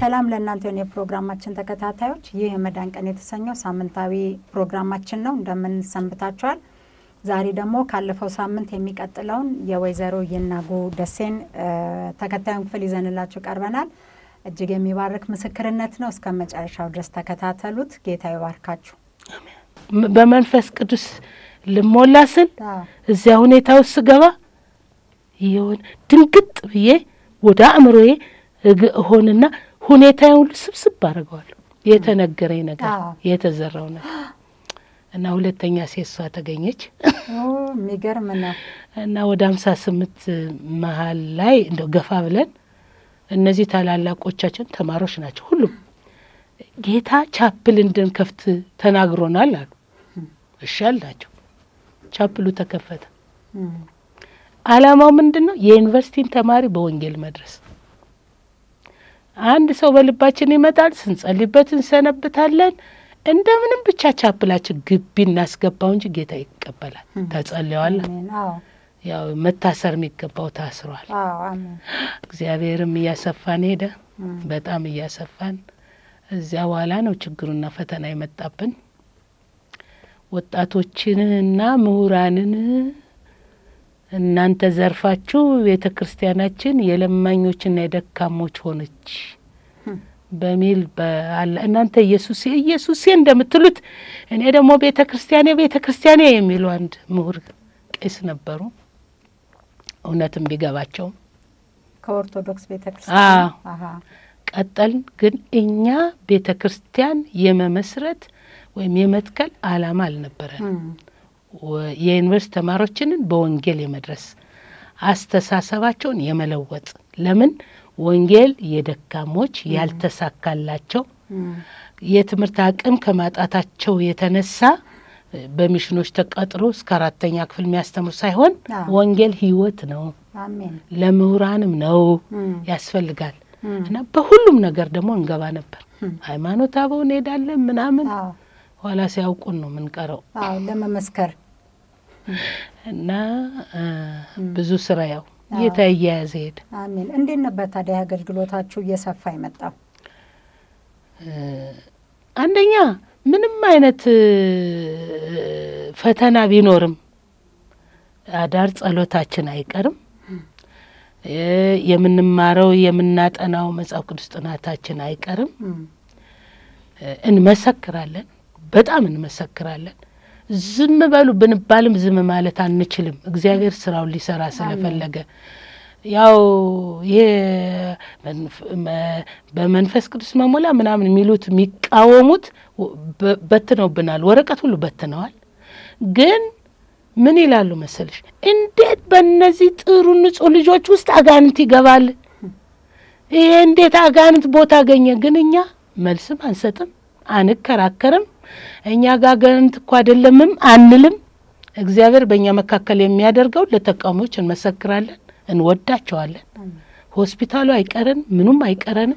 ሰላም ለእናንተ የሆነ የፕሮግራማችን ተከታታዮች፣ ይህ የመዳን ቀን የተሰኘው ሳምንታዊ ፕሮግራማችን ነው። እንደምን ሰንብታችኋል? ዛሬ ደግሞ ካለፈው ሳምንት የሚቀጥለውን የወይዘሮ ይናጉ ደሴን ተከታዩን ክፍል ይዘንላችሁ ቀርበናል። እጅግ የሚባርክ ምስክርነት ነው። እስከ መጨረሻው ድረስ ተከታተሉት። ጌታ ይባርካችሁ። በመንፈስ ቅዱስ ልሞላ ስል እዚያ ሁኔታ ውስጥ ስገባ የሆነ ድንግጥ ብዬ ወደ አእምሮዬ እሆንና ሁኔታዬን ሁሉ ስብስብ አድርገዋለሁ። የተነገረኝ ነገር የተዘራው ነገር እና ሁለተኛ ሴት እሷ ተገኘች። የሚገርም ነው። እና ወደ ሀምሳ ስምንት መሀል ላይ እንደው ገፋ ብለን እነዚህ ታላላቆቻችን ተማሪዎች ናቸው። ሁሉም ጌታ ቻፕል እንድንከፍት ተናግሮናል አሉ። እሺ አልናቸው። ቻፕሉ ተከፈተ። አላማው ምንድን ነው? የዩኒቨርሲቲን ተማሪ በወንጌል መድረስ። አንድ ሰው በልባችን ይመጣል፣ ስንጸልይበት እንሰነብታለን። እንደምንም ብቻ ቻፕላችን ግቢ እናስገባው እንጂ ጌታ ይቀበላል። ተጸልየዋል። ያው መታሰር የሚገባው ታስሯል። እግዚአብሔርም እያሰፋን ሄደ፣ በጣም እያሰፋን። እዚያ በኋላ ነው ችግሩና ፈተና የመጣብን። ወጣቶችንና ምሁራንን እናንተ ዘርፋችሁ ቤተ ክርስቲያናችን የለማኞችና የደካሞች ሆነች በሚል እናንተ ኢየሱስ ኢየሱሴ እንደምትሉት እኔ ደግሞ ቤተ ክርስቲያኔ ቤተ ክርስቲያኔ የሚሉ አንድ ምሁር ቄስ ነበሩ። እውነትም ቢገባቸውም ከኦርቶዶክስ ቤተ ክርስቲያን ቀጠልን። ግን እኛ ቤተ ክርስቲያን የመመስረት ወይም የመትከል አላማ አልነበረን። የዩኒቨርስቲ ተማሪዎችንን በወንጌል የመድረስ አስተሳሰባቸውን የመለወጥ ለምን ወንጌል የደካሞች ያልተሳካላቸው የትምህርት አቅም ከማጣታቸው የተነሳ በሚሽኖች ተቀጥሮ እስከ አራተኛ ክፍል የሚያስተምሩ ሳይሆን ወንጌል ሕይወት ነው፣ ለምሁራንም ነው ያስፈልጋል። እና በሁሉም ነገር ደግሞ እንገባ ነበር። ሃይማኖት አበው እንሄዳለን ምናምን፣ ኋላ ሲያውቁን ነው የምንቀረው ለመመስከር እና ብዙ ስራ ያው ጌታ እያያዘ ሄደ። አሜን። እንዴት ነበር ታዲያ አገልግሎታችሁ እየሰፋ የመጣው? አንደኛ ምንም አይነት ፈተና ቢኖርም አዳር ጸሎታችን አይቀርም። የምንማረው የምናጠናው መጽሐፍ ቅዱስ ጥናታችን አይቀርም። እንመሰክራለን፣ በጣም እንመሰክራለን። ዝም በሉ ብንባልም ዝም ማለት አንችልም። እግዚአብሔር ስራውን ሊሰራ ስለፈለገ ያው ይሄ በመንፈስ ቅዱስ መሞላ ምናምን የሚሉት የሚቃወሙት በትነውብናል፣ ወረቀት ሁሉ በትነዋል። ግን ምን ይላሉ መሰልሽ? እንዴት በእነዚህ ጥሩ ንጹሕ ልጆች ውስጥ አጋንንት ይገባል? ይሄ እንዴት አጋንንት ቦታ አገኘ? ግን እኛ መልስም አንሰጥም፣ አንከራከርም። እኛ ጋር አጋንንት እኮ አይደለምም አንልም። እግዚአብሔር በእኛ መካከል የሚያደርገው ለተቃዋሚዎች እንመሰክራለን፣ እንወዳቸዋለን። ሆስፒታሉ አይቀረን፣ ምኑም አይቀረንም።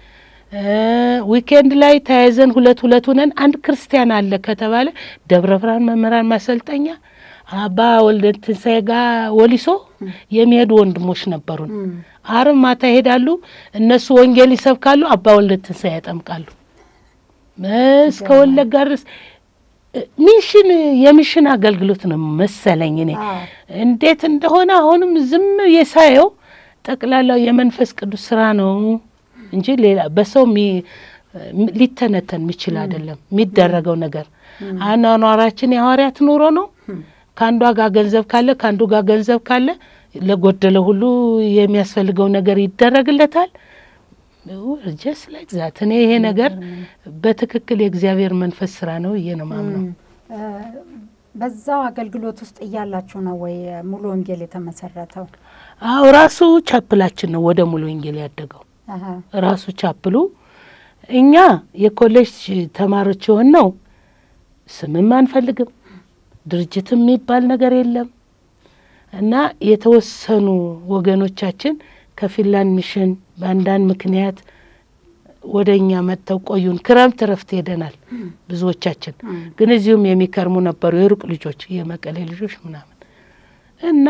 ዊኬንድ ላይ ተያይዘን ሁለት ሁለት ሁነን አንድ ክርስቲያን አለ ከተባለ ደብረ ብርሃን መምህራን ማሰልጠኛ አባ ወልደ ትንሳኤ ጋር ወሊሶ የሚሄዱ ወንድሞች ነበሩን። አርብ ማታ ይሄዳሉ። እነሱ ወንጌል ይሰብካሉ፣ አባ ወልደ ትንሳኤ ያጠምቃሉ። እስከ ወለጋ ድረስ ሚሽን የሚሽን አገልግሎት ነው መሰለኝ። እኔ እንዴት እንደሆነ አሁንም ዝም የሳየው ጠቅላላው የመንፈስ ቅዱስ ስራ ነው እንጂ ሌላ በሰው ሊተነተን የሚችል አይደለም። የሚደረገው ነገር አኗኗራችን የሐዋርያት ኑሮ ነው። ከአንዷ ጋር ገንዘብ ካለ ከአንዱ ጋር ገንዘብ ካለ ለጎደለ ሁሉ የሚያስፈልገው ነገር ይደረግለታል። ጀስ ላይክ ዛት እኔ ይሄ ነገር በትክክል የእግዚአብሔር መንፈስ ስራ ነው ብዬ ነው ማምነው። በዛው አገልግሎት ውስጥ እያላችሁ ነው ወይ ሙሉ ወንጌል የተመሰረተው? አዎ ራሱ ቻፕላችን ነው ወደ ሙሉ ወንጌል ያደገው ራሱ ቻፕሉ። እኛ የኮሌጅ ተማሪዎች የሆን ነው ስምም አንፈልግም፣ ድርጅትም የሚባል ነገር የለም እና የተወሰኑ ወገኖቻችን ከፊንላንድ ሚሽን በአንዳንድ ምክንያት ወደ እኛ መጥተው ቆዩን። ክረምት ረፍት ሄደናል ብዙዎቻችን፣ ግን እዚሁም የሚከርሙ ነበሩ የሩቅ ልጆች፣ የመቀሌ ልጆች ምናምን እና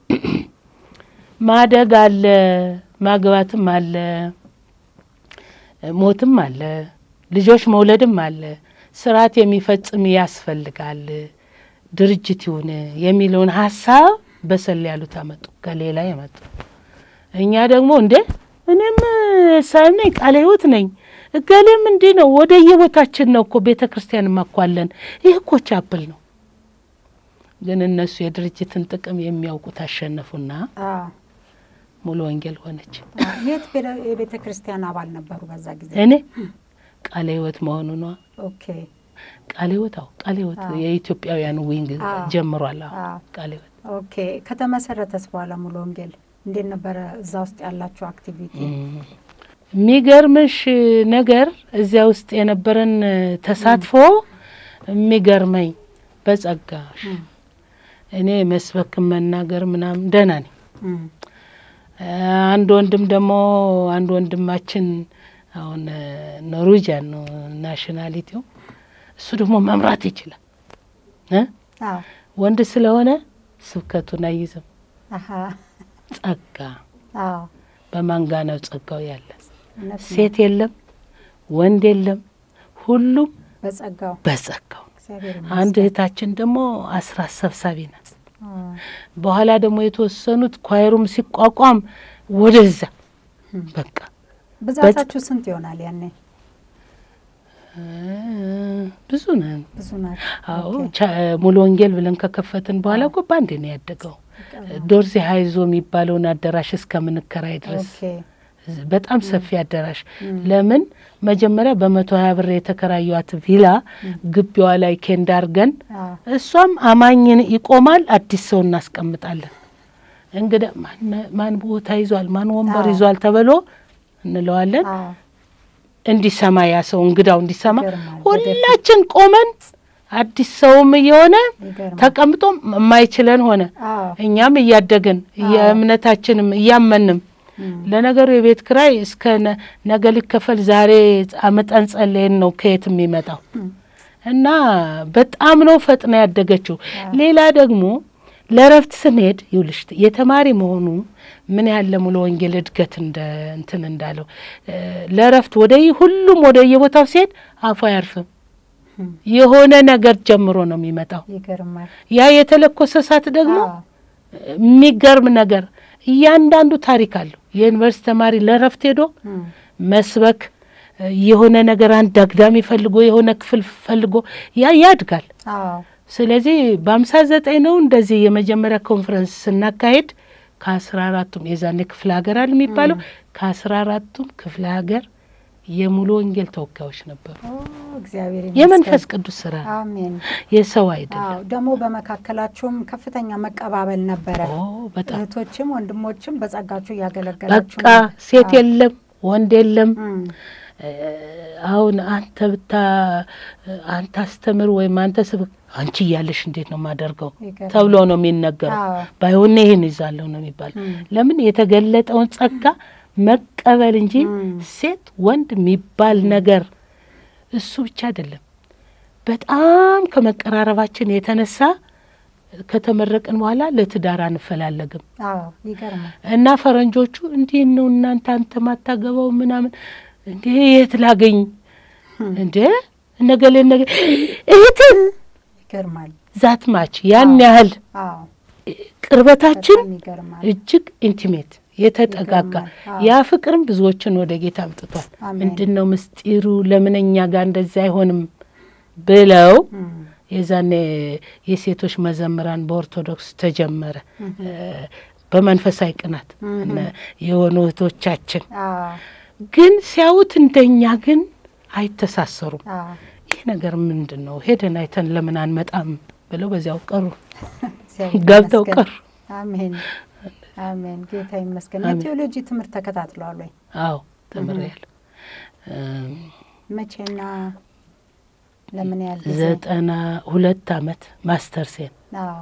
ማደግ አለ ማግባትም አለ ሞትም አለ፣ ልጆች መውለድም አለ፣ ስርዓት የሚፈጽም ያስፈልጋል፣ ድርጅት ይሁን የሚለውን ሀሳብ በሰል ያሉት አመጡ፣ ከሌላ የመጡ እኛ ደግሞ እንዴ እኔም ሳይም ነኝ ቃለ ሕይወት ነኝ እገሌም እንዲህ ነው። ወደ የቦታችን ነው እኮ ቤተ ክርስቲያን ማኳለን። ይህ እኮ ቻፕል ነው። ግን እነሱ የድርጅትን ጥቅም የሚያውቁት አሸነፉና ሙሉ ወንጌል ሆነች። የት የቤተ ክርስቲያን አባል ነበሩ በዛ ጊዜ? እኔ ቃለ ሕይወት መሆኑ ነዋ። ኦኬ ቃለ ሕይወት አዎ፣ ቃለ ሕይወት የኢትዮጵያውያን ዊንግ ጀምሯል። አዎ ቃለ ሕይወት ኦኬ። ከተመሰረተስ በኋላ ሙሉ ወንጌል እንዴት ነበረ? እዛ ውስጥ ያላችሁ አክቲቪቲ? የሚገርምሽ ነገር እዚያ ውስጥ የነበረን ተሳትፎ የሚገርመኝ በጸጋሽ እኔ መስበክም መናገር ምናምን ደህና ነኝ። አንድ ወንድም ደግሞ አንድ ወንድማችን አሁን ኖርዌጂያን ነው ናሽናሊቲው፣ እሱ ደግሞ መምራት ይችላል እ ወንድ ስለሆነ ስብከቱን አይዝም። ጸጋ በማንጋ ነው ጸጋው ያለ ሴት የለም ወንድ የለም፣ ሁሉም በጸጋው በጸጋው። አንድ እህታችን ደግሞ አስራት ሰብሳቢ ናት። በኋላ ደግሞ የተወሰኑት ኳይሩም ሲቋቋም ወደዛ በቃ ብዛታችሁ ስንት ይሆናል ያኔ? ብዙ ነን። ብዙ ናቸው። አዎ ሙሉ ወንጌል ብለን ከከፈትን በኋላ እኮ በአንድ ነው ያደገው። ዶርዜ ሀይዞ የሚባለውን አዳራሽ እስከምንከራይ ድረስ በጣም ሰፊ አዳራሽ። ለምን መጀመሪያ በመቶ ሀያ ብር የተከራዩት ቪላ ግቢዋ ላይ ኬንዳ አርገን እሷም አማኝን ይቆማል፣ አዲስ ሰው እናስቀምጣለን። እንግዳ ማን ቦታ ይዟል፣ ማን ወንበር ይዟል ተብሎ እንለዋለን። እንዲሰማ ያ ሰው እንግዳው እንዲሰማ ሁላችን ቆመን አዲስ ሰውም እየሆነ ተቀምጦም የማይችለን ሆነ። እኛም እያደግን የእምነታችንም እያመንም ለነገሩ የቤት ክራይ እስከ ነገ ሊከፈል ዛሬ አመጠን ጸለይን ነው ከየት የሚመጣው እና በጣም ነው ፈጥና ያደገችው። ሌላ ደግሞ ለእረፍት ስንሄድ ይውልሽ የተማሪ መሆኑ ምን ያህል ለሙሉ ወንጌል እድገት እንደ እንትን እንዳለው ለእረፍት ወደ ሁሉም ወደ የቦታው ሲሄድ አፉ አያርፍም። የሆነ ነገር ጀምሮ ነው የሚመጣው። ይገርማል። ያ የተለኮሰ እሳት ደግሞ የሚገርም ነገር እያንዳንዱ ታሪክ አለው። የዩኒቨርስቲ ተማሪ ለእረፍት ሄዶ መስበክ የሆነ ነገር አንድ አግዳሚ ፈልጎ የሆነ ክፍል ፈልጎ ያ ያድጋል። ስለዚህ በአምሳ ዘጠኝ ነው እንደዚህ የመጀመሪያ ኮንፈረንስ ስናካሄድ ከአስራ አራቱም የዛኔ ክፍለ ሀገር አለ የሚባለው ከአስራ አራቱም ክፍለ ሀገር የሙሉ ወንጌል ተወካዮች ነበሩ። እግዚአብሔር የመንፈስ ቅዱስ ስራ አሜን። የሰው አይደለም። ደግሞ በመካከላችሁም ከፍተኛ መቀባበል ነበረ። በጣም እህቶችም ወንድሞችም በጸጋችሁ እያገለገላችሁ በቃ ሴት የለም ወንድ የለም። አሁን አንተ ብታ አንተ አስተምር ወይም አንተ ስብክ አንቺ እያለሽ እንዴት ነው የማደርገው ተብሎ ነው የሚነገረው። ባይሆን ይህን ይዛለሁ ነው የሚባለው። ለምን የተገለጠውን ጸጋ መቀበል እንጂ ሴት ወንድ የሚባል ነገር እሱ ብቻ አይደለም። በጣም ከመቀራረባችን የተነሳ ከተመረቅን በኋላ ለትዳር አንፈላለግም እና ፈረንጆቹ እንዲህ ነው እናንተ አንተ ማታገባው ምናምን እንዴ የት ላገኝ እንዴ ነገሌ ነገ እህትን ይገርማል። ዛት ማች ያን ያህል ቅርበታችን እጅግ ኢንቲሜት የተጠጋጋ ያ ፍቅርም ብዙዎችን ወደ ጌታ አምጥቷል። ምንድን ነው ምስጢሩ? ለምን እኛ ጋር እንደዚህ አይሆንም ብለው የዛኔ የሴቶች መዘምራን በኦርቶዶክስ ተጀመረ። በመንፈሳዊ ቅናት የሆኑ እህቶቻችን ግን ሲያዩት እንደኛ ግን አይተሳሰሩም። ይህ ነገር ምንድን ነው? ሄደን አይተን ለምን አንመጣም ብለው በዚያው ቀሩ፣ ገብተው ቀሩ። አሜን አሜን። ጌታ ይመስገን። የቴዎሎጂ ትምህርት ተከታትለዋል ወይ? አዎ ተምሬያለሁ። መቼና ለምን ያህል ጊዜ? ዘጠና ሁለት አመት ማስተር ሴን አዎ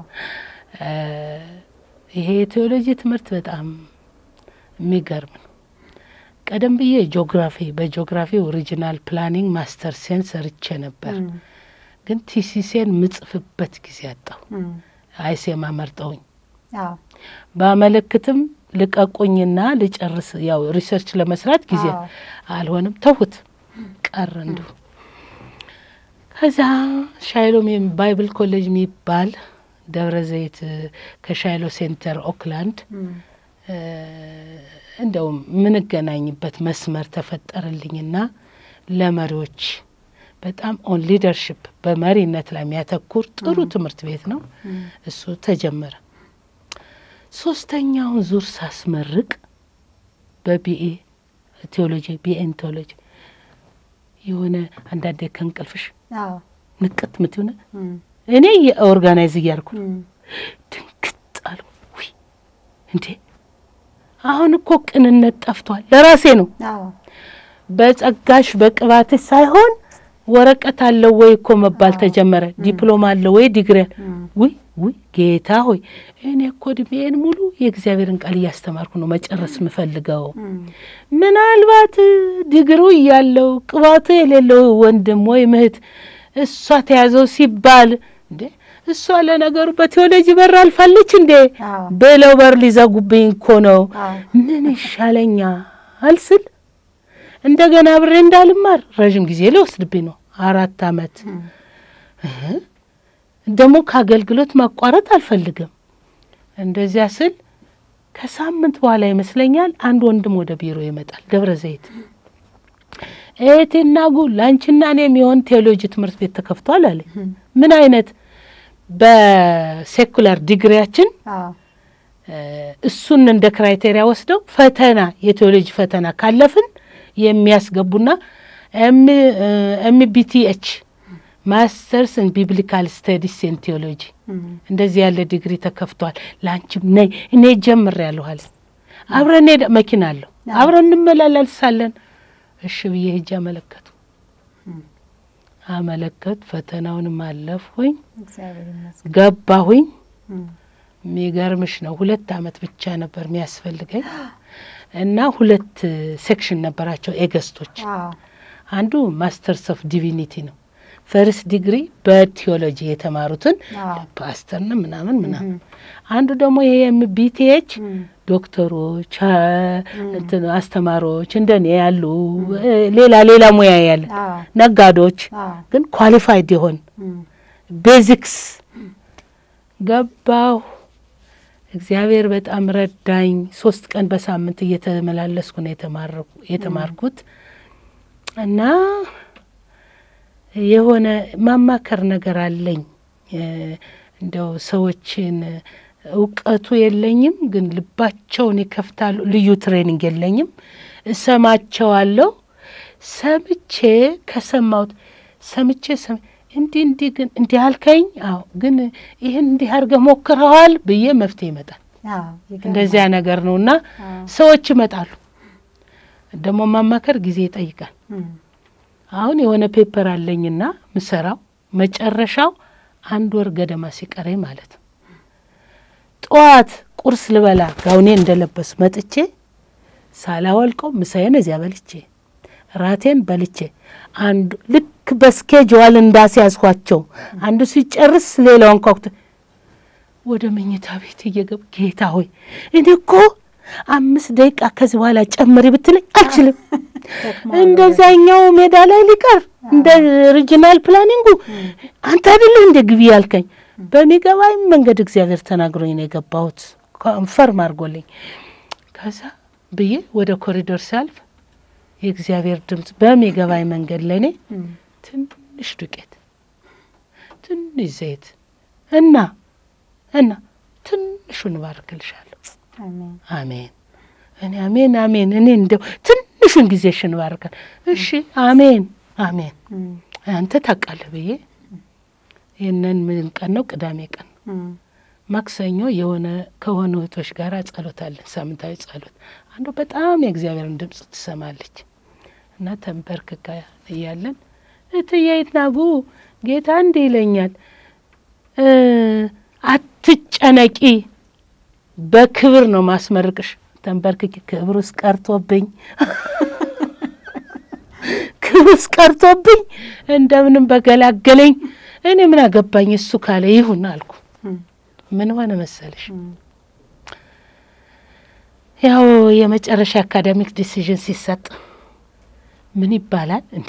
ይሄ የቴዎሎጂ ትምህርት በጣም የሚገርም ነው። ቀደም ብዬ ጂኦግራፊ በጂኦግራፊ ኦሪጂናል ፕላኒንግ ማስተር ሴን ሰርቼ ነበር። ግን ቲሲሴን ምጽፍበት ጊዜ አጣሁ። አይሴማ መርጠውኝ ባመለክትም ልቀቁኝና ልጨርስ። ያው ሪሰርች ለመስራት ጊዜ አዎ። አልሆንም፣ ተውት ቀረ እንዲሁ። ከዛ ሻይሎ ሚ- ባይብል ኮሌጅ የሚባል ደብረ ዘይት እ፣ ከሻይሎ ሴንተር ኦክላንድ እም፣ እ፣ እንደው የምንገናኝበት መስመር ተፈጠረልኝና ለመሪዎች በጣም ኦን ሊደርሽፕ በመሪነት ላይ የሚያተኩር ጥሩ ትምህርት ቤት ነው። እም፣ እሱ ተጀመረ። ሶስተኛውን ዙር ሳስመርቅ በቢኤ ቴዎሎጂ ቢኤን ቴዎሎጂ የሆነ አንዳንዴ ከእንቅልፍሽ አዎ፣ ንቅት ምትሆነ እም፣ እኔ የኦርጋናይዝ እያልኩ ነው። እም፣ ድንግጥ አሉ። ውይ እንዴ አሁን እኮ ቅንነት ጠፍቷል። ለራሴ ነው አዎ፣ በጸጋሽ በቅባትሽ ሳይሆን ወረቀት አለው ወይ እኮ መባል ተጀመረ። ዲፕሎማ አለው ወይ ዲግሪ እም፣ ውይ ውይ ጌታ ሆይ እኔ እኮ እድሜዬን ሙሉ የእግዚአብሔርን ቃል እያስተማርኩ ነው መጨረስ የምፈልገው። እም፣ ምናልባት ዲግሩ እያለው ቅባቱ የሌለው ወንድም ወይም እህት እሷ ተያዘው ሲባል እንዴ እሷ ለነገሩ በቴዎሎጂ በር አልፋለች እንዴ አዎ፣ ብለው በር ሊዘጉብኝ እኮ ነው። አዎ፣ ምን ይሻለኛል ስል እንደገና አብሬ እንዳልማር ረዥም ጊዜ ሊወስድብኝ ነው። አራት አመት እም፣ እህ፣ ደግሞ ከአገልግሎት ማቋረጥ አልፈልግም። እንደዚያ ስል ከሳምንት በኋላ ይመስለኛል አንድ ወንድም ወደ ቢሮ ይመጣል። ደብረ ዘይት እህቴና ጉ ለአንቺና እኔ የሚሆን ቴዎሎጂ ትምህርት ቤት ተከፍቷል አለ። እም፣ ምን አይነት በሴኩላር ዲግሪያችን አዎ፣ እ፣ እሱን እንደ ክራይቴሪያ ወስደው ፈተና የቴዎሎጂ ፈተና ካለፍን የሚያስገቡና ኤምቢቲኤች ማስተርስ ኢን ቢብሊካል ስተዲስ ኢን ቴዎሎጂ እም፣ እንደዚህ ያለ ዲግሪ ተከፍቷል። ለአንቺም ነይ እኔ ጀምር ያለሁ አለ። አብረን ሄደ መኪና አለሁ አብረን እንመላለሳለን። እሺ ብዬ ሄጄ አመለከቱ እም፣ አመለከቱ ፈተናውንም አለፍሁኝ እግዚአብሔር ይመስገን። ገባሁኝ። እም፣ የሚገርምሽ ነው ሁለት አመት ብቻ ነበር የሚያስፈልገኝ እና ሁለት ሴክሽን ነበራቸው ኤገስቶች። አዎ፣ አንዱ ማስተርስ ኦፍ ዲቪኒቲ ነው። ፈርስት ዲግሪ በቲዮሎጂ የተማሩትን አዎ፣ ፓስተርና ምናምን ምናምን። እም፣ አንዱ ደግሞ ይሄ ቢቲኤች እም፣ ዶክተሮች፣ አ- እንትን አስተማሪዎች እንደኔ ያሉ እ፣ ሌላ ሌላ ሙያ ያለ አዎ፣ ነጋዴዎች አዎ፣ ግን ኳሊፋይድ የሆን እም፣ ቤዚክስ ገባሁ። እግዚአብሔር በጣም ረዳኝ። ሶስት ቀን በሳምንት እየተመላለስኩ ነው የተማረኩ የተማርኩት እና የሆነ ማማከር ነገር አለኝ። እ፣ እንደው ሰዎችን እውቀቱ የለኝም፣ ግን ልባቸውን ይከፍታሉ። ልዩ ትሬኒንግ የለኝም። እሰማቸዋለሁ። ሰምቼ ከሰማሁት ሰምቼ ሰም እንዲህ እንዲህ ግን እንዲህ አልከኝ። አዎ ግን ይህን እንዲህ አድርገህ ሞክረዋል ብዬ መፍትሄ ይመጣል። አዎ፣ ይገርማል። እንደዚያ ነገር ነው እና አዎ፣ ሰዎች ይመጣሉ። ደግሞ ማማከር ጊዜ ይጠይቃል። እም፣ አሁን የሆነ ፔፐር አለኝና ምሰራው መጨረሻው አንድ ወር ገደማ ሲቀረኝ ማለት ነው። ጠዋት ቁርስ ልበላ ጋውኔ እንደለበስ መጥቼ ሳላወልቀው ምሳዬን እዚያ በልቼ ራቴን በልቼ አንዱ ልክ በስኬጅዋል እንዳስያዝኳቸው አንዱ ሲጨርስ ሌላውን ኳኩት ወደ መኝታ ቤት እየገብ ጌታ ሆይ እኔ እኮ አምስት ደቂቃ ከዚህ በኋላ ጨምሪ ብትለኝ አልችልም። እንደዛኛው ሜዳ ላይ ሊቀር እንደ ሪጂናል ፕላኒንጉ አንተ አይደለህ እንደ ግቢ ያልከኝ በሚገባኝ መንገድ እግዚአብሔር ተናግሮኝ ነው የገባሁት። ኮንፈርም አድርጎልኝ ከዛ ብዬ ወደ ኮሪዶር ሲያልፍ የእግዚአብሔር ድምፅ በሚገባኝ መንገድ ለእኔ እም፣ ትንሽ ዱቄት፣ ትንሽ ዘይት እና እና ትንሹን እባርክልሻለሁ። አሜን። አሜን። እኔ አሜን አሜን። እኔ እንደው ትንሹን ጊዜሽን እባርካል። እሺ አሜን አሜን። እም፣ አንተ ታውቃለህ ብዬ ይህንን ምን ቀን ነው? ቅዳሜ ቀን ነው። እም፣ ማክሰኞ የሆነ ከሆኑ እህቶች ጋር ጸሎት አለን፣ ሳምንታዊ ጸሎት። አንዱ በጣም የእግዚአብሔርን ድምፅ ትሰማለች እና ተንበርክካ እያለን እትዬ ይትናጉ ጌታ እንዲህ ይለኛል እ አትጨነቂ፣ በክብር ነው ማስመርቅሽ። ተንበርክኪ። ክብር ውስጥ ቀርቶብኝ ክብር ውስጥ ቀርቶብኝ እንደምንም በገላገለኝ። እኔ ምን አገባኝ እሱ ካለ ይሁን አልኩ። እም፣ ምን ሆነ መሰለሽ እም፣ ያው የመጨረሻ አካዳሚክ ዲሲዥን ሲሰጥ ምን ይባላል እንዴ?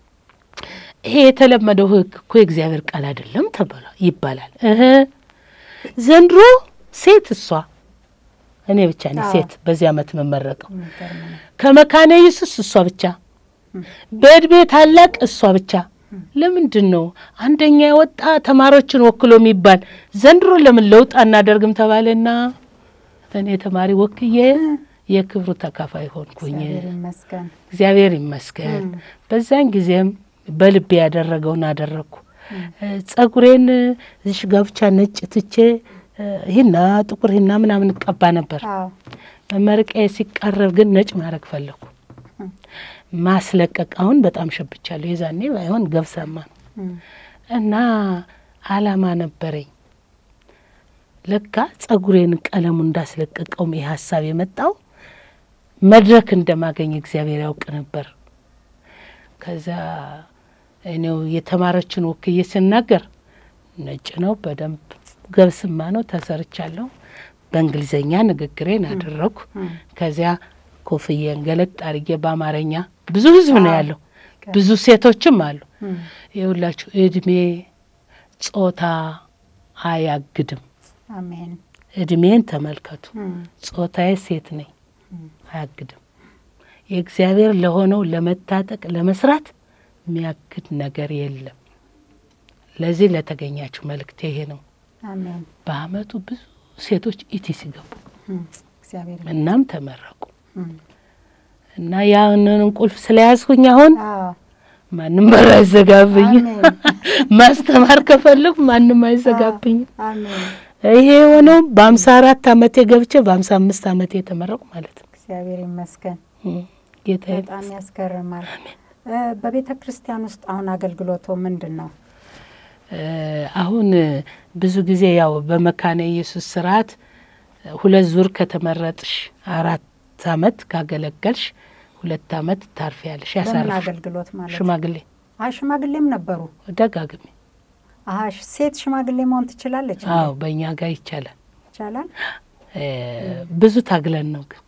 ይሄ የተለመደው ሕግ እኮ የእግዚአብሔር ቃል አይደለም ተብሏል ይባላል። እህ ዘንድሮ ሴት እሷ እኔ ብቻ ነኝ አዎ። ሴት በዚህ ዓመት የምመረቀው የሚገርም ነው። ከመካነ ኢየሱስ እሷ ብቻ፣ በእድሜ ታላቅ እሷ ብቻ። ለምንድን ነው አንደኛ የወጣ ተማሪዎችን ወክሎ የሚባል? ዘንድሮ ለምን ለውጥ አናደርግም ተባለና እኔ ተማሪ ወክዬ የክብሩ ተካፋይ ሆንኩኝ። እግዚአብሔር ይመስገን። እግዚአብሔር ይመስገን። በዛን ጊዜም በልቤ ያደረገውን አደረግኩ። ጸጉሬን እዚሽ ጋር ብቻ ነጭ ትቼ ሂና ጥቁር ሂና ምናምን እቀባ ነበር። አዎ መመረቂያ ሲቃረብ ግን ነጭ ማድረግ ፈለግኩ። ማስለቀቅ አሁን በጣም ሸብቻለሁ። የዛኔ ባይሆን ገብሰማ ነው እም፣ እና አላማ ነበረኝ። ለካ ጸጉሬን ቀለሙ እንዳስለቀቀውም ይህ ሀሳብ የመጣው መድረክ እንደማገኝ እግዚአብሔር ያውቅ ነበር። ከዛ እኔው የተማረችን ወክዬ ስናገር ነጭ ነው በደንብ ገብስማ ነው ተሰርቻለሁ። በእንግሊዘኛ ንግግሬን አደረግኩ። ከዚያ ኮፍዬን ገለጥ አድርጌ በአማርኛ ብዙ ህዝብ ነው ያለው፣ ብዙ ሴቶችም አሉ። እም፣ የሁላችሁ እድሜ ጾታ አያግድም። አሜን። እድሜን ተመልከቱ። እም፣ ጾታዬ ሴት ነኝ፣ አያግድም። የእግዚአብሔር ለሆነው ለመታጠቅ ለመስራት የሚያግድ ነገር የለም። ለዚህ ለተገኛችሁ መልእክቴ ይሄ ነው። አሜን። በአመቱ ብዙ ሴቶች ኢቲ ሲገቡ እም፣ እግዚአብሔር እናም ተመረቁ እም፣ እና ያንን ቁልፍ ስለያዝኩኝ አሁን አዎ ማንም በር አይዘጋብኝም። አሜን። ማስተማር ከፈለኩ ማንም አይዘጋብኝም። አሜን። ይሄ የሆነው በአምሳ አራት አመቴ ገብቼ በአምሳ አምስት አመቴ የተመረቁ ማለት ነው። እግዚአብሔር ይመስገን። እም፣ ጌታዬ በጣም ያስገርማል። እ፣ በቤተ ክርስቲያን ውስጥ አሁን አገልግሎቶ ምንድን ነው? እ፣ አሁን ብዙ ጊዜ ያው በመካነ ኢየሱስ ስርዓት ሁለት ዙር ከተመረጥሽ አራት አመት ካገለገልሽ ሁለት አመት ታርፊያለሽ። በምን ያሳርፍሽ አገልግሎት ማለት ነው? ሽማግሌ አይ ሽማግሌም ነበሩ። ደጋግሜ አሀ ሴት ሽማግሌ መሆን ትችላለች? እንዴ? አዎ በእኛ ጋር ይቻላል። ይቻላል። እ፣ ብዙ ታግለን ነው ግን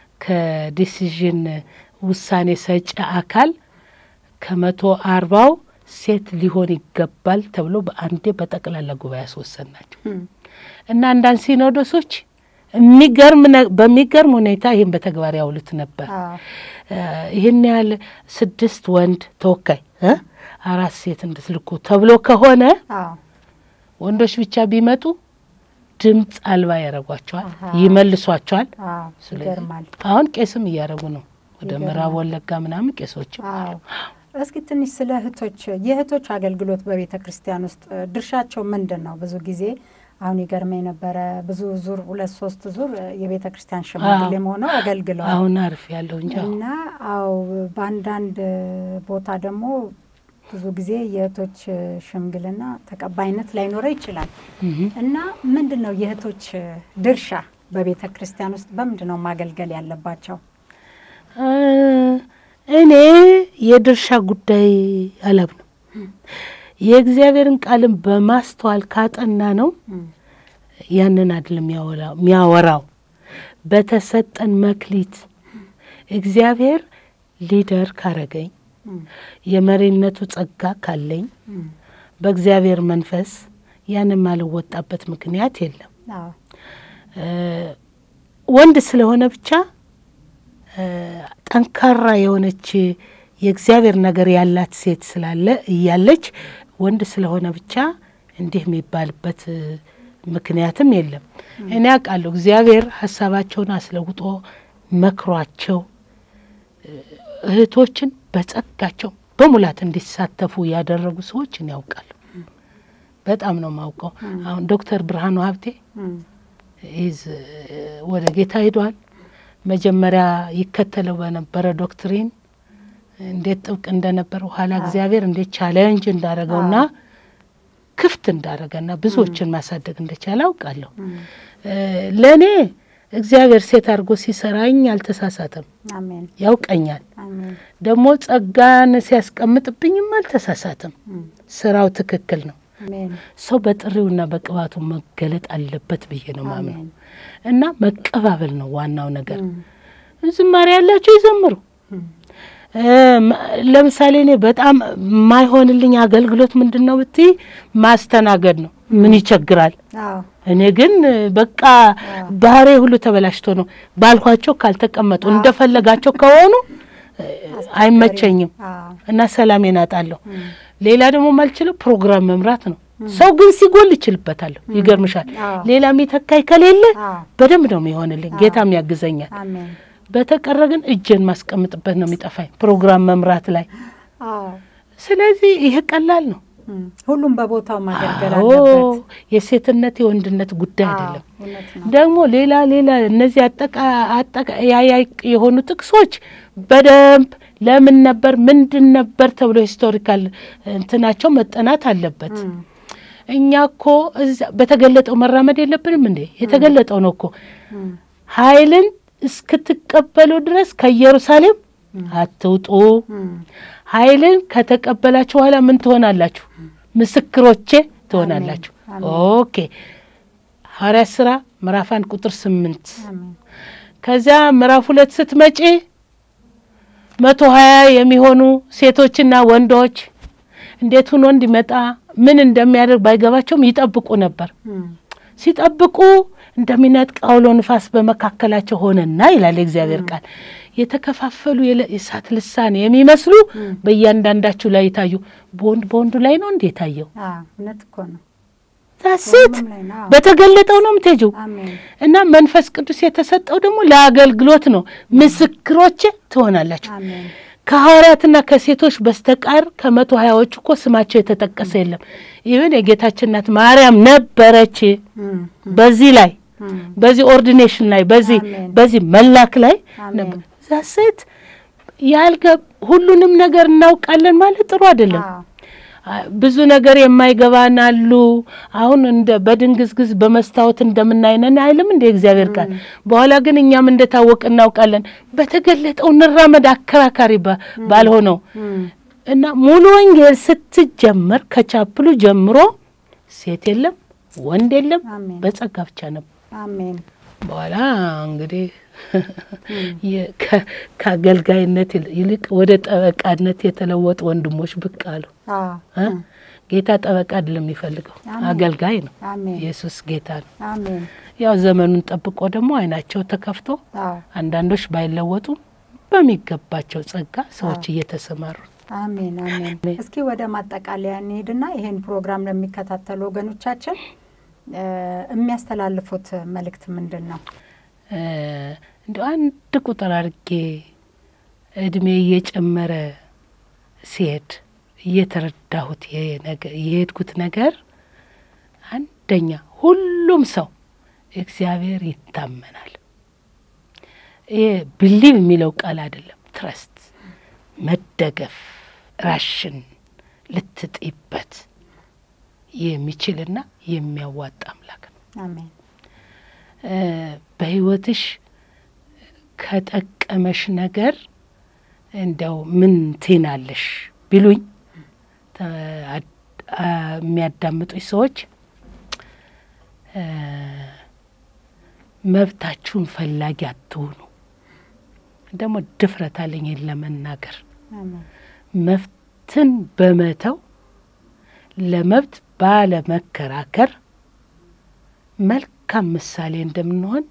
ከዲሲዥን ውሳኔ ሰጪ አካል ከመቶ አርባው ሴት ሊሆን ይገባል ተብሎ በአንዴ በጠቅላላ ጉባኤ ያስወሰን ናቸው እም፣ እና አንዳንድ ሲኖዶሶች የሚገርም ነ- በሚገርም ሁኔታ ይህን በተግባር ያውሉት ነበር። አዎ እ፣ ይህን ያህል ስድስት ወንድ ተወካይ እ፣ አራት ሴት እንድትልኩ ተብሎ ከሆነ አዎ ወንዶች ብቻ ቢመጡ ድምፅ አልባ ያደርጓቸዋል፣ አሃ። ይመልሷቸዋል። አዎ ስለዚህ ይገርማል። አሁን ቄስም እያደረጉ ነው። ወደ ይገርማል። ምዕራብ ወለጋ ምናምን ቄሶችም አዎ እስኪ ትንሽ ስለ እህቶች የእህቶች አገልግሎት በቤተ ክርስቲያን ውስጥ እ፣ ድርሻቸው ምንድን ነው? ብዙ ጊዜ አሁን ይገርመኝ ነበረ ብዙ ዙር ሁለት ሶስት ዙር እ፣ የቤተ ክርስቲያን ሽማግሌም ሆነው አገልግለዋል አሁን አርፍ ያለው እንጂ አሁን እና አዎ በአንዳንድ እ፣ ቦታ ደግሞ ብዙ ጊዜ የእህቶች እ፣ ሽምግልና ተቀባይነት ላይኖረው ይችላል እህ እና ምንድን ነው የእህቶች እ፣ ድርሻ በቤተ ክርስቲያን ውስጥ በምንድን ነው ማገልገል ያለባቸው? እ፣ እኔ የድርሻ ጉዳይ አላምንም። የእግዚአብሔርን ቃልን በማስተዋል ካጠና ነው እም፣ ያንን አይደለም የሚያወራው የሚያወራው በተሰጠን መክሊት እግዚአብሔር ሊደር ካረገኝ እም፣ የመሪነቱ ጸጋ ካለኝ እም፣ በእግዚአብሔር መንፈስ ያንን ማልወጣበት ምክንያት የለም። አዎ እ፣ ወንድ ስለሆነ ብቻ እ፣ ጠንካራ የሆነች የእግዚአብሔር ነገር ያላት ሴት ስላለ እያለች ወንድ ስለሆነ ብቻ እንዲህ የሚባልበት እ፣ ምክንያትም የለም። እኔ አውቃለሁ እግዚአብሔር ሀሳባቸውን አስለውጦ መክሯቸው እ፣ እህቶችን በጸጋቸው በሙላት እንዲሳተፉ ያደረጉ ሰዎች እኔ ያውቃለሁ። በጣም ነው ማውቀው። አሁን ዶክተር ብርሃኑ ሀብቴ እም፣ ይዝ ወደ ጌታ ሄዷል። መጀመሪያ ይከተለው በነበረ ዶክትሪን እንዴት ጥብቅ እንደነበረ ኋላ እግዚአብሔር እንዴት ቻሌንጅ እንዳረገውና ክፍት እንዳረገና ብዙዎችን ማሳደግ እንደቻለ አውቃለሁ። እ፣ ለእኔ እግዚአብሔር ሴት አድርጎ ሲሰራኝ አልተሳሳተም፣ አሜን ያውቀኛል። አሜን ደግሞ ጸጋን ሲያስቀምጥብኝም አልተሳሳትም። እም፣ ስራው ትክክል ነው። አሜን ሰው በጥሪውና በቅባቱ መገለጥ አለበት ብዬ ነው ማምነው አሜን እና መቀባበል ነው ዋናው ነገር። እም፣ ዝማሬ ያላቸው ይዘምሩ። እም፣ እ፣ ማ- ለምሳሌ እኔ በጣም የማይሆንልኝ አገልግሎት ምንድን ነው ብትይ ማስተናገድ ነው። ምን ይቸግራል? አዎ እኔ ግን እ፣ በቃ ባህሬ ሁሉ ተበላሽቶ ነው ባልኳቸው ካልተቀመጡ እንደፈለጋቸው ከሆኑ እ፣ አይመቸኝም አዎ እና ሰላሜን አጣለሁ። እም፣ ሌላ ደግሞ ማልችለው ፕሮግራም መምራት ነው። ሰው ግን ሲጎል ይችልበታለሁ። ይገርምሻል። አዎ ሌላ የሚተካኝ ከሌለ አዎ በደንብ ነው የሚሆንልኝ፣ ጌታም ያግዘኛል። አሜን በተቀረ ግን እጄን ማስቀምጥበት ነው የሚጠፋኝ ፕሮግራም መምራት ላይ። አዎ ስለዚህ ይሄ ቀላል ነው። እም፣ ሁሉም በቦታው ማገልገል አዎ አለበት። የሴትነት የወንድነት ጉዳይ አዎ አይደለም። እውነት ነው። ደግሞ ሌላ ሌላ እነዚህ አጠቃ አጠቃ ያያይ የሆኑ ጥቅሶች በደንብ ለምን ነበር ምንድን ነበር ተብሎ ሂስቶሪካል እንትናቸው መጠናት አለበት። እም፣ እኛ እኮ እዛ በተገለጠው መራመድ የለብንም እንዴ? የተገለጠው ነው እኮ እም፣ ኃይልን እስክትቀበሉ ድረስ ከኢየሩሳሌም አትውጡ። እም፣ ኃይልን ከተቀበላችሁ በኋላ ምን ትሆናላችሁ? ምስክሮቼ ትሆናላችሁ። አሜን። ኦኬ ሐዋርያት ሥራ ምዕራፍ አንድ ቁጥር ስምንት አሜን ከዚያ ምዕራፍ ሁለት ስትመጪ መቶ ሀያ የሚሆኑ ሴቶችና ወንዶች እንዴት ሆኖ እንዲመጣ ምን እንደሚያደርግ ባይገባቸውም ይጠብቁ ነበር። እም፣ ሲጠብቁ እንደሚነጥቅ አውሎ ንፋስ በመካከላቸው ሆነና ይላል የእግዚአብሔር ቃል። የተከፋፈሉ የለ- የእሳት ልሳን የሚመስሉ በእያንዳንዳችሁ ላይ የታዩ በወንድ በወንዱ ላይ ነው እንዴ የታየው? አዎ እውነት እኮ ነው። ዛሴት ሁሉም ላይ ነው። አዎ በተገለጠው ነው የምትሄጂው። አሜን እና መንፈስ ቅዱስ የተሰጠው ደግሞ ለአገልግሎት ነው። ምስክሮቼ ትሆናላችሁ። አሜን ከሐዋርያትና ከሴቶች በስተቀር ከመቶ ሀያዎቹ እኮ ስማቸው የተጠቀሰ የለም። ይህን የጌታችን እናት ማርያም ነበረች። እም፣ በዚህ ላይ እም፣ በዚህ ኦርዲኔሽን ላይ በዚህ አሜን። በዚህ መላክ ላይ አሜን። ነበር። ዛሴት ያልገ ሁሉንም ነገር እናውቃለን ማለት ጥሩ አይደለም። አዎ አ- ብዙ ነገር የማይገባን አሉ። አሁን እንደ በድንግዝግዝ በመስታወት እንደምናይነን አይልም እንደ እግዚአብሔር ቃል። በኋላ ግን እኛም እንደታወቅ እናውቃለን። በተገለጠው እንራመድ፣ አከራካሪ ባ- ባልሆነው እም፣ እና ሙሉ ወንጌል ስትጀመር ከቻፕሉ ጀምሮ ሴት የለም ወንድ የለም፣ አሜን በጸጋ ብቻ ነበር። አሜን በኋላ እንግዲህ የ- ከ- ከአገልጋይነት ይል- ይልቅ ወደ ጠበቃነት የተለወጡ ወንድሞች ብቅ አሉ። አዎ እ? ጌታ ጠበቃ አይደለም የሚፈልገው አሜን። አገልጋይ ነው። አሜን ኢየሱስ ጌታ ነው። አሜን ያው ዘመኑን ጠብቆ ደግሞ አይናቸው ተከፍቶ አዎ አንዳንዶች ባይለወጡ በሚገባቸው ጸጋ ሰዎች እየተሰማሩ አሜን አሜን። እስኪ ወደ ማጠቃለያ እንሄድና ይሄን ፕሮግራም ለሚከታተሉ ወገኖቻችን እ የሚያስተላልፉት መልእክት ምንድን ነው? እንዲ አንድ ቁጥር አድርጌ እድሜ እየጨመረ ሲሄድ እየተረዳሁት የሄድኩት ነገር አንደኛ ሁሉም ሰው እግዚአብሔር ይታመናል። ይሄ ብሊቭ የሚለው ቃል አይደለም፣ ትረስት መደገፍ፣ ራሽን ልትጥይበት የሚችልና የሚያዋጣ አምላክ ነው። አሜን በህይወትሽ ከጠቀመሽ ነገር እንደው ምን ትናለሽ ቢሉኝ የሚያዳምጡኝ ሰዎች መብታችሁን ፈላጊ አትሁኑ። ደግሞ ድፍረት አለኝ ለመናገር መብትን በመተው ለመብት ባለመከራከር መልካም ምሳሌ እንደምንሆን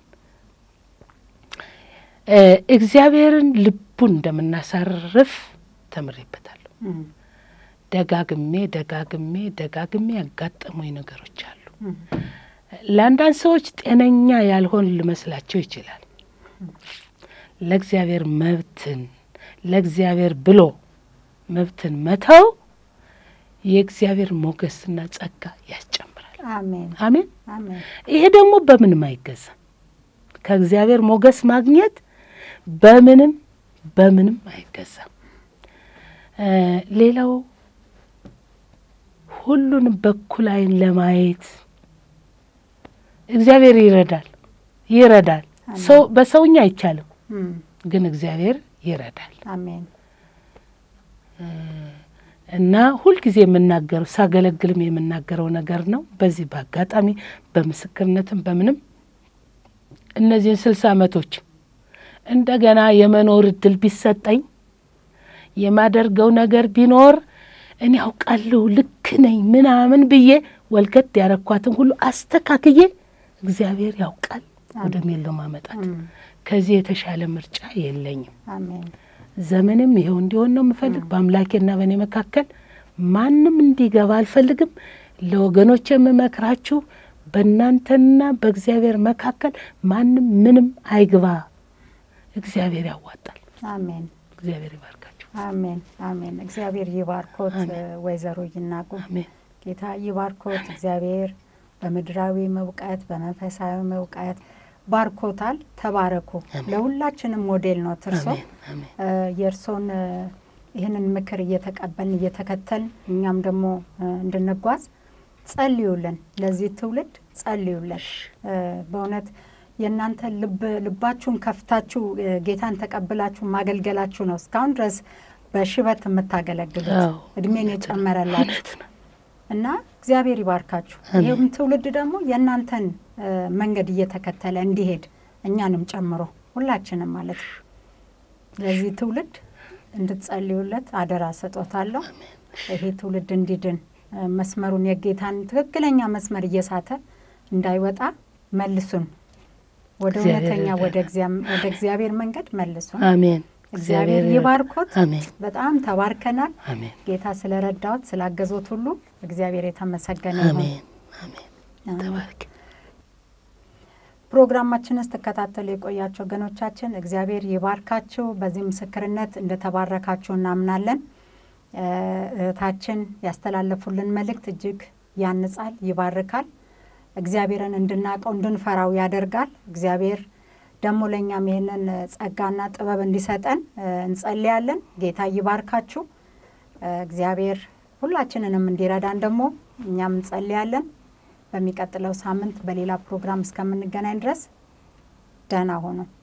እግዚአብሔርን ልቡን እንደምናሳርፍ ተምሬበታለሁ። ደጋግሜ ደጋግሜ ደጋግሜ ያጋጠሙኝ ነገሮች አሉ። ለአንዳንድ ሰዎች ጤነኛ ያልሆን ሊመስላቸው ይችላል። ለእግዚአብሔር መብትን ለእግዚአብሔር ብሎ መብትን መተው የእግዚአብሔር ሞገስና ጸጋ ያስጨምራል። አሜን አሜን። አሜን ይሄ ደግሞ በምንም አይገዛም። ከእግዚአብሔር ሞገስ ማግኘት በምንም በምንም አይገዛም። ሌላው ሁሉንም በኩል ዓይን ለማየት እግዚአብሔር ይረዳል ይረዳል። ሰው በሰውኛ አይቻልም፣ ግን እግዚአብሔር ይረዳል። አሜን እና ሁልጊዜ የምናገረው ሳገለግልም የምናገረው ነገር ነው። በዚህ በአጋጣሚ በምስክርነትም በምንም እነዚህን ስልሳ ዓመቶች እንደገና የመኖር እድል ቢሰጠኝ የማደርገው ነገር ቢኖር እኔ ያውቃለሁ ልክ ነኝ ምናምን ብዬ ወልገድ ያረኳትን ሁሉ አስተካክዬ እግዚአብሔር ያውቃል ወደሚለው ማመጣት ከዚህ የተሻለ ምርጫ የለኝም። አሜን ዘመንም ይኸው እንዲሆን ነው የምፈልግ። በአምላኬና በእኔ መካከል ማንም እንዲገባ አልፈልግም። ለወገኖች የምመክራችሁ በእናንተና በእግዚአብሔር መካከል ማንም ምንም አይግባ። እግዚአብሔር ያዋጣል። አሜን እግዚአብሔር ይባርካችሁ። አሜን አሜን። እግዚአብሔር ይባርኮት ወይዘሮ ይናጉ አሜን ጌታ ይባርኮት። እግዚአብሔር በምድራዊ እውቀት በመንፈሳዊ እውቀት ባርኮታል። ተባረኩ። ለሁላችንም ሞዴል ነው እርሶ። አሜን አሜን የእርሶን ይህንን ምክር እየተቀበልን እየተከተልን እኛም ደግሞ እንድንጓዝ ጸልዩልን፣ ለዚህ ትውልድ ጸልዩልን። በእውነት የእናንተ ልብ ልባችሁን ከፍታችሁ ጌታን ተቀብላችሁ ማገልገላችሁ ነው እስካሁን ድረስ በሽበት የምታገለግሉት አዎ፣ እድሜን የጨመረላችሁ እውነት ነው። እና እግዚአብሔር ይባርካችሁ። አሜን። ይህም ትውልድ ደግሞ የእናንተን እ መንገድ እየተከተለ እንዲሄድ እኛንም ጨምሮ ሁላችንም ማለት ነው። ለዚህ ትውልድ እንድትጸልዩለት አደራ ሰጦታለሁ። ይሄ ትውልድ እንዲድን እ መስመሩን የጌታን ትክክለኛ መስመር እየሳተ እንዳይወጣ መልሱን ወደ እግዚአብሔር እውነተኛ ይርዳን። ወደ እግዚአም- ወደ እግዚአብሔር መንገድ መልሱን። አሜን እግዚአብሔር ይባርኮት። አሜን በጣም ተባርከናል። አሜን ጌታ ስለረዳዎት ስላገዞት ሁሉ እግዚአብሔር የተመሰገነ ይሁን። አሜን አሜን አሜን። ተባረክ። ፕሮግራማችንን ስትከታተሉ የቆያችሁ ወገኖቻችን እግዚአብሔር ይባርካችሁ። በዚህ ምስክርነት እንደተባረካችሁ እናምናለን። እ እህታችን ያስተላለፉልን መልእክት እጅግ ያንጻል፣ ይባርካል። እግዚአብሔርን እንድናውቀው እንድንፈራው ያደርጋል። እግዚአብሔር ደግሞ ለእኛም ይህንን ጸጋና ጥበብ እንዲሰጠን እ እንጸልያለን። ጌታ ይባርካችሁ። እ እግዚአብሔር ሁላችንንም እንዲረዳን ደግሞ እኛም እንጸልያለን። በሚቀጥለው ሳምንት በሌላ ፕሮግራም እስከምንገናኝ ድረስ ደህና ሆኑ።